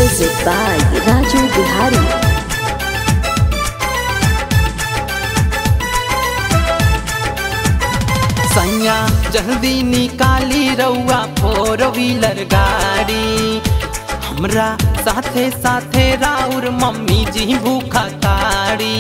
Music by Raju Bihari. सैया जल्दी निकाली रउआ फोर व्हीलर गाड़ी हमरा साथे साथे राउर मम्मी जी भूखा ताड़ी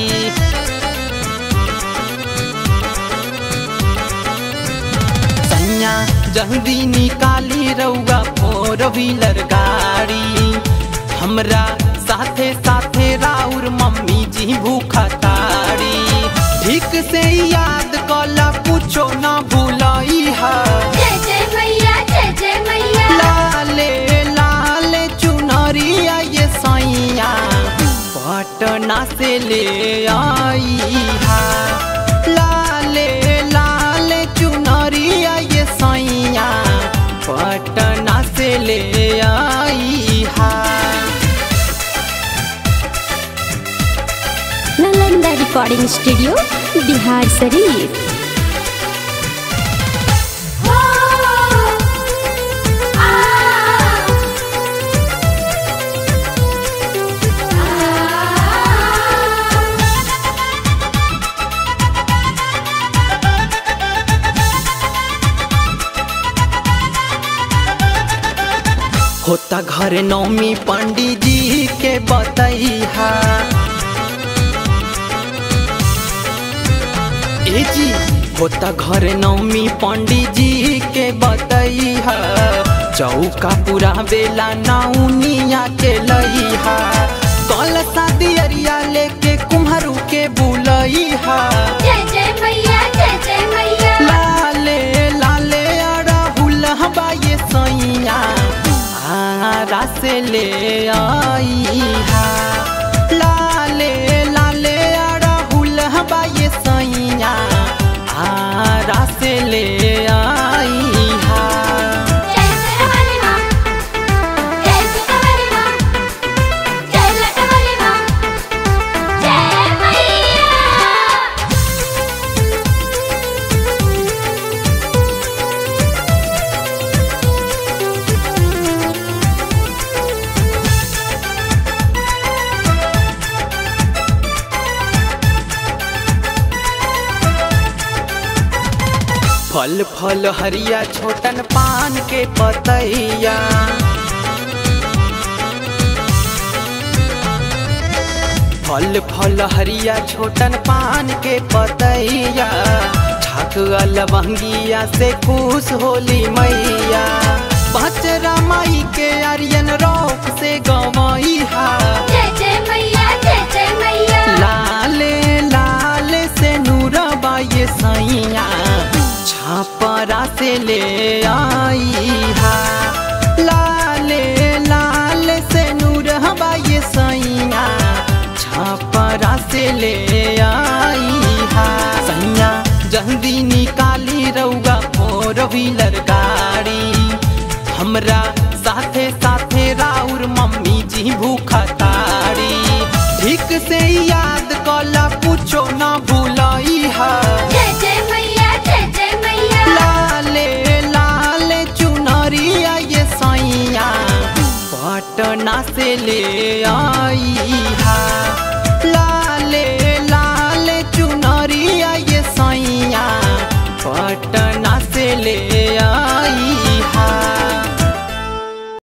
सैया जल्दी निकाली रउआ फोर व्हीलर गाड़ी हमरा साथे साथे राउर मम्मी जी भूखा ताड़ी ठीक से याद कला कुछो ना भूलई है जय जय मैया जय जय मैया लाले लाले चुनरिया ये सैया पटना से ले आई है लाले लाले चुनरिया ये सैया पटना से ले आई है Nalanda Recording Studio, Bihar Sharif. हो आ होता घर नौमी पंडित जी के बतैहा ए जी होता घर नौमी पंडित जी के बतैहा चौका पूरा बेला नौनिया के लईहा कल शादी अरिया लेके कुम्हरू के बुलैहा जय जय मैया जय जय मैया लाले लाले अड़हुल हवा ये सैया आरा से ले आई हा लाले लाले अड़हुल हवा ये सैया आरा से ले आई हा जय सरवली माँ जय सुकवली माँ जय लटवली माँ जय मैया फल फल हरिया छोटन पान के पतैया फल फल हरिया छोटन पान के पतैया छाक लवंगिया से खुश होली मैया बचरा माई के आर्यन रोक से गवैहा जय जय मैया जय जय मैया लाले लाले से नूरबा ये सैया छापरा से ले आई हा लाले लाले से नूरबा ये सैया छापरा से ले आई हा सैया जल्दी निकाली रउआ फोर व्हीलर गाड़ी हमरा साथे साथे राउर मम्मी जी भूखा ताड़ी ठीक से याद कला कुछो ना भूलई है जय जय मैया जय जय मैया लाले लाले चुनरिया ये सैया पटना से ले आई है ला